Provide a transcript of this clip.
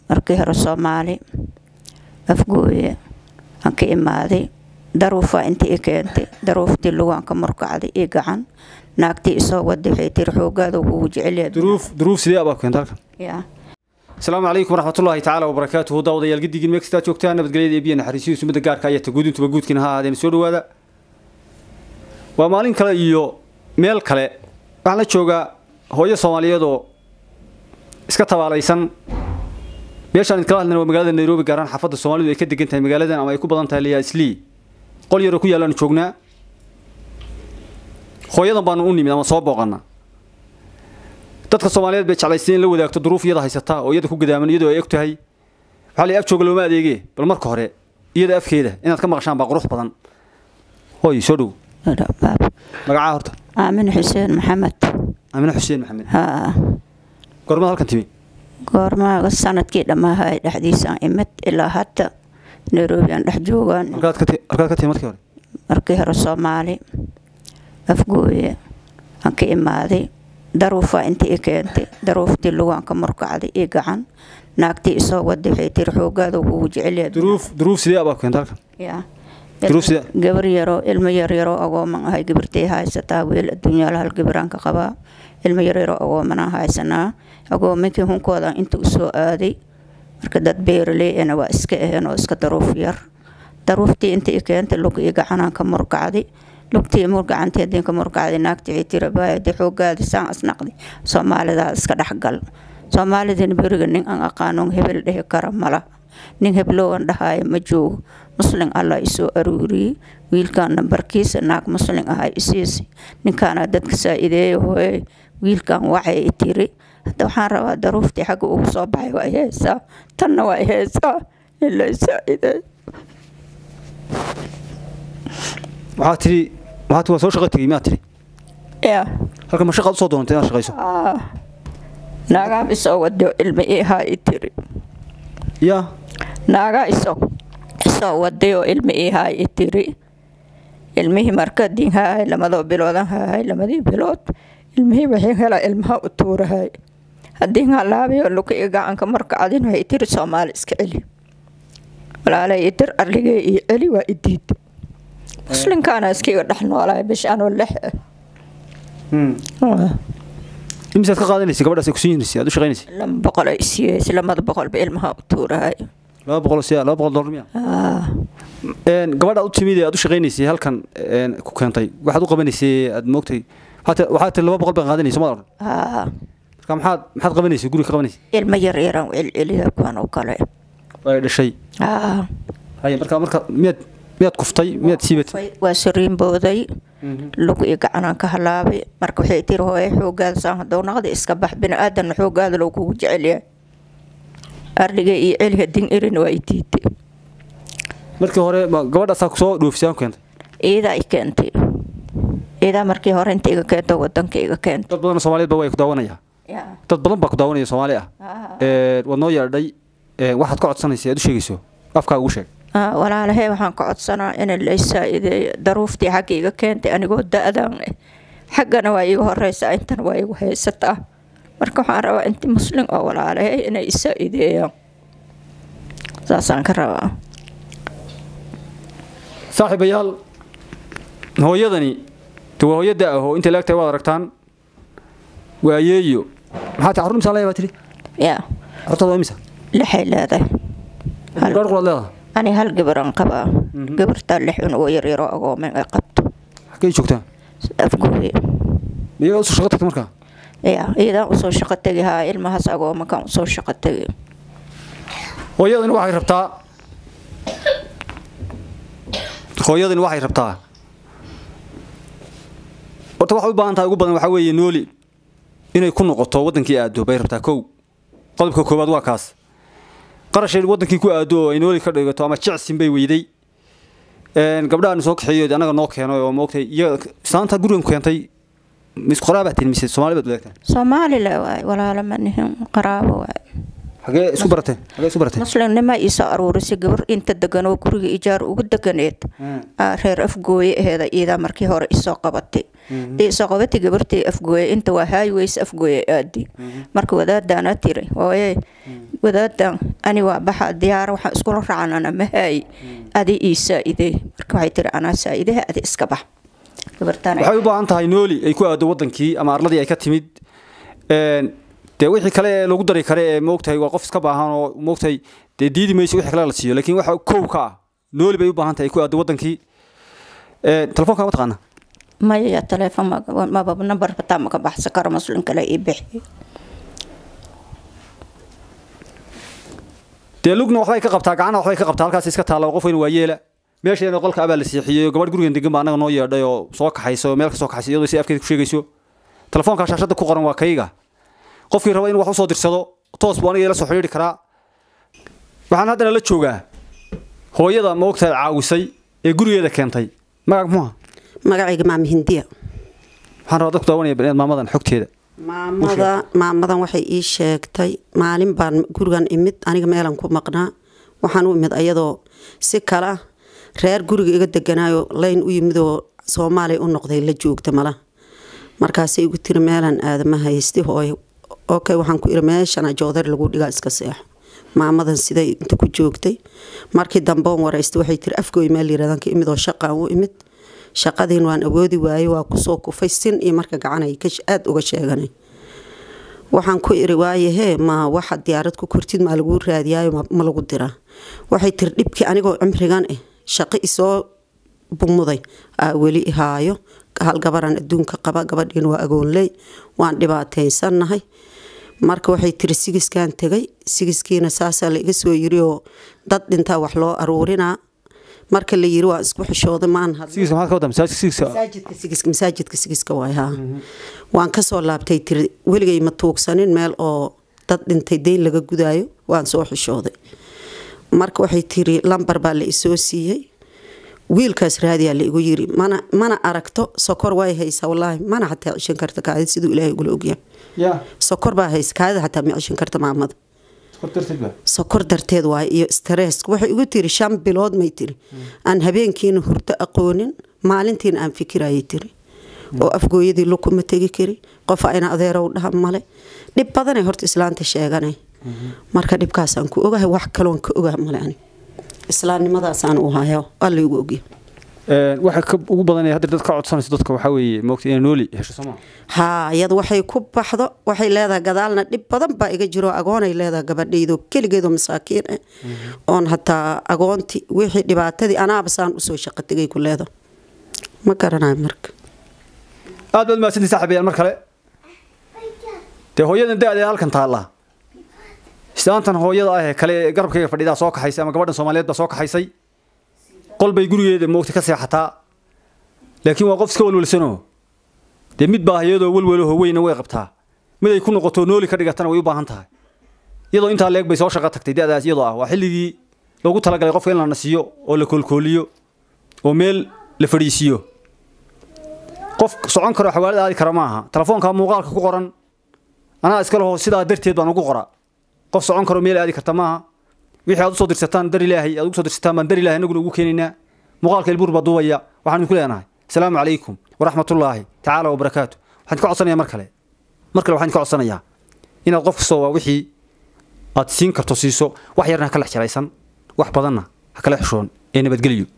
markii hore soomaali afgooye aan ka imaaday daruufaa intii i keentay daruuftii lugaan ka murkacday io gacan naagtii isoo waday waxay tiri xoogaada kugu jecelyahay duruuf duruuf sidee abaa keenta halkan yaa asalaamu calaykum waraxmatullaahi tacaala wabarakaatuhu daawadayaal giddigin meel kastaa joogtaan nabadgelyada eebiya naxariisihiisu midda gaarka ayata guudintuba guudkiina ha ahaadeen soo dhawaada waa maalin kale iyo meel kale waxaan la joogaa hooyo soomaaliyeed oo iska tabaalaysan meeshaan idkala hadlayna waa magaalada nairobi gaaraan xaafadda soomaalidu ay ka degan tahay magaaladan ama ay ku badan tahay layaa islii qol yaroo ku yaallaanu joognaa hooyadan baanu u nimid ama soo booqana dadka soomaaliyeed bay jeclaystay in la wadaagto duruuf iyada haysataa oo iyada ku gadaaman iyadoo ay og tahay waxaa la af jooga looma adeegee bal marka hore iyada afkeeda inaad ka maqashaan baa qurux badan hooy soo dhow magacaa horta aamin xuseen maxamed aamine xuseen maxamed haa gormada halkan timi goormaaga sanadkii dhammaahay dhexdiisaan imid ilaa hadda nairobi aan dhex joogaan halkaad ka ti- halkaad ka timi markii hore markii hore soomaali afgooye aan ka imaaday daruufaa intii i keentay daruuftii lugaan ka murkacday io gacan naagtii isoo waday waxay tiri xoogaada kugu jecelyahay duruuf duruuf sidee abaa keenta halkan yaa Duruuf sida- gabar yaroo ilmo yaryaroo agooman ahay gabartay haysataa weel adduunyaala hal gabaraan ka qabaa ilmo yaryaroo agoomanaa haysanaa agoominkii hunkooda inta usoo aaday marka dad beeraley ana waa iska aheen oo iska daruuf yar daruuftii inta i keentay lug iyo gacanaan ka murkacday lugtii murgacantii hadii ka murkacday naagtii waxay tiri baayade xoogaadi saan asnaqdi soomaalidaa iska dhexgal soomaalidina beriga nin aan aqaanon hebel dhehi kara malaha nin heblowan dhahaayo ma joogo muslin allah isoo aruuriyey wiilkaan nambarkiisa naag muslin ahaa isiisi ninkaana dadka saa-ideeya hooye wiilkan waxay i tiri hadda waxaan rabaa daruuftii xagga ugu soo baxay waa i heesaa tanna waa i heesaa in la saa-ideeyo waxaa tidhi waxaa ti waa soo shaqo tegey miyaa tidhi yaa halkan ma shaqaad usoo doonantay inaad shaqayso Ah. naagaab isoo wado ilma ii haa i tiri yaa naagaa isoo isoo waday oo ilma ii haa i tiri ilmihii markadiin haahay lamadoo biloodan haahay lamadii bilood ilmihii waxay helaa ilmaha u tuurahay haddii halaabiyo luka iyo gacanka markacadin waxay tiri soomaali iska celi walaalay idir arligee iyo celi waa idiid muslinkaana iskiga dhex noolahay bishaanoo lex ah imisaad ka qaadanaysay gabadhaas ay ku siinaysa aad u shaqaynaysay lama boqol ay siiyeysa lamada boqolba ilmaha u tuurahay laba boqol siya laba boqol dollar miya Ah. een gabadha aad u timid ee aad u shaqaynaysay halkan een ku keentay waxaad u qabanaysay aad moogtay waxaad waxaad tiri laba boqol baan qaadanaysa ma oran Ah. marka maxaad maxaad qabanaysay guriga ka qabanaysay ilmo yaryaraan celceliya kuwan oo kale ay dhashay Ah. haye marka marka miyaad miyaad kuftay miyaad siibatay waa sariinbooday lug iyo gacanaan ka halaabay marka waxay tiri hooye xoogaada saan hadou naqdi iska bax bini-aadanna xoogaada loo kugu jecelyahay arliga iyo celi hadin erin waa i diiday markii hore ma gabadhaasaa kusoo dhoofisay aan ku keentay iidaa i keentay iidaa markii hore inta iga keento wadanka iga keentay dad badan oo soomaaliyeed ba way ku daawanaya dad badan baa ku daawanaya soomaali ah ee waad noo yeedhay ee waxaad ka codsanaysay aad u sheegayso afkaa ugu sheeg Ah, walaalahey waxaan ka codsanaa in la saa-ideeyo daruuftii xagga iga keentay anigoo da-dan eh xaggana waa iiga horeysaa intana waa igu haysataa marka waxaan rabaa inti muslim oo walaalahey inay isaa-ideeyaan saasaan ka rabaa saaxiibayaal hooyadani de waa hooyo da ah oo intay laagtahay waad aragtaan waa yeeyo maxaa ti carruur imisa leeya baa tidhi yaa carruurtaada waa imisa lixay leedahay Hal- gaar quraad leedaha ani hal gabaraan qabaa gabartaa lix un oo yaryaroo agoomen ay qabto xaggay joogtaan afgooye miyagaa usoo shaqo tagtay markaa yaa iidaan usoo shaqo tegi haa ilmahaas agoomankaan usoo shaqo tegi hooyadani waxay rabtaa hooyadani waxay rabtaa horta waxay u baahan tahay ugu badan waxaa weeye nooli inay ku noqoto waddankii aado bay rabtaa kow qodobka koowaad waa kaas qarashay waddankii ku aado oo ay nooli ka dhigato ama jecsin bay weyday een gabdhahan soo kaxeeyo anaga noo keeno oo moogtay iyaga islaanta gurigan ku keentay mis qoraa baa tihin mise soomaali baad wadaagtaan soomaali le waay walaalo ma nihin qaraabo waay xagee isku barateen xagee isku barateen muslimnima iisoo aruurisay gabar inta deganoo guriga ijaar ugu deganeed aa reer afgooye aheeda iidaa markii hore isoo qabatay isoo qabatay gabartii afgooye inta waa highways afgooye aadi marka wadaadaana tiri hooye wadaadan ani waa baxa diyaara waxaan iskula raacnana ma haayi adi ii saa-idee marka waxay tiri anaa saa-idaha adi iska bax gabartaan waxay u baahan tahay nooli ay ku aado wadankii ama arladii ay ka timid een, dee wixii kale ee lagu dari kare ee moogtahay waa qof iska baahan oo moogtahay dee diidi mayso wixii kale la siiyo laakiin waxa kow ka ah nooli bay u baahan tahay ay ku aado wadankii Een, telefoonka ma taqaana maya teleefon maba nambar bataa maka baxsan karo muslim kale ii bixi dee lugna waxbay ka qabtaa gacana waxbay ka qabtaa halkaas iska taalla oo qof weyn waa yeela meesheena qolka abaa la siixiyey oo gabadh gurigan degan baa annaga noo yeedhay oo soo kaxaysa oo meel ka soo kaxaysa iyadoo si afkeeda ku sheegayso telefoonka shaashadda ku qoran waa kayga qofkii raba inuu wax usoo dirsado toos buu aniga ila soo xidhiidhi karaa waxaan haddana la joogaa hooyada moogtahay caawisay ee gurigeeda keentay magac muxuha magacayga maama hindiya waxaan rabaa dadku daawanaya baniad maamadan xogteeda maamada maamadan waxay ii sheegtay maalin baan gurigan imid aniga meelan ku maqnaa waxaan u imid ayadoo si kala reer guriga iga deganaayo layn u yimid oo soomaaliya u noqday la joogta mala markaasay igu tiri meelan aadama haysti hooyo okay waxaan ku iri meeshana joodar lagu dhigaa iska seexo maamadan siday inta ku joogtay markii dambeon waraystay waxay tiri afgooy meel yiradan ka imid oo shaqaan u imid shaqadiin waan awoodi waayey waa kusoo kufay sin iyo marka gacanay aada uga sheeganay waxaan ku iri waaye hee ma waxa diyaarad ku kortid maa lagu raadiyaayo ma- ma lagu diraa waxay tiri dhibkii anigoo cimrigan ah shaqo isoo bumuday aa weli ihaayo hal gabaran adduunka qaba gabadhiin waa agoonley waan dhibaataysannahay marka waxay tiri sigiskaan tegay sigiskiina saasaa la iga soo yiri oo dad dhintaa wax loo aruurinaa marka la yiri waa isku xishooday maan hadlin. sigiisa maxaad ka wadaa masaajidka sigiisa masaajidka sigiska masaajidka sigiska waay haa waan kasoo laabtay tiri weligay ma tuugsanin meel oo dad dhintay deyn laga gudaayo waan soo xishooday marka waxay tiri lambar baa la isoo siiyey wiilkaas raadiyaa la igu yiri mana mana aragto sokor way haysaa wallaahi mana xataa cishan karta kaadid siduu ilaahay ugula ogyahay ya sokor baa haysa kaadida xataa ma cishan karta maamada kor darteed baa sokor darteed waaye iyo stress waxay igu tiri shan bilood may tiri aan habeenkiina hurdo aqoonin maalintiina aan fikirayay tiri oo afgooyadii lukuma tegi kari qof ayna adeerow dhaha male dhib badanay horta islaanta sheeganay marka dhibkaasaan ku ogahay wax kaloon ka ogaha male ani islaamnimadaasaan u hayo alla igu ogya Een, waxa ka ugu badan ee hadda dad ka codsanayso dadka waxaa weeye moogta inay nooli hesho soo maa haa iyada waxay ku baxdo waxay leedahay gadaalna dhib badan baa iga jiro agoonay leedahay gabadhaydoo keligeedoo masaakiin ah oon hataa agoonti wixii dhibaatadii anaaba saan usoo shaqo tegay ku leedahay ma garanayo marka aad baad mahadsantii saaxiibayaal mar kale dee hooyadan da-da ee halkan taalla islaantan hooyada ah ee kale ee garabkayga fadhidaa soo kaxaysay ama gabadhan soomaaliyeed baa soo kaxaysay qol bay gurigeeda moogta ka seexataa laakiin waa qof iska walwalsanoo dee mid baa iyadoo walwalaho weyna way qabtaa mid ay ku noqoto nooli ka dhigatana way u baahan tahay iyadoo intaa leeg bay soo shaqo tagtay da-daas iyadoo ah waa xilligii loogu talagalay qofka in la nasiyo oo la koolkooliyo oo meel la fadhiisiiyo qof socon karo xawaalad aadi kara maaha telefoonka muuqaalka ku qoran anaa iska laho sidaa darteed baan ugu qora qof socon karo meel aadi karta maaha wixii aad usoo dirsataan dar ilaahay aad ugu soo dirsataan baan dar ilaahay anaguna ugu keenaynaa muuqaalka ilbuur baa duubaya waxaan idinku leenahay asalaamu calaykum waraxmatullaahi tacaala wabarakaatu waxaan ka codsanayaa mar kale mar kale waxaan ka codsanayaa inaad qof kastoo waa wixii aad siin karto siiso wax yarna ha kala xjaraysan wax badanna ha kala xishoon ee nabadgelyo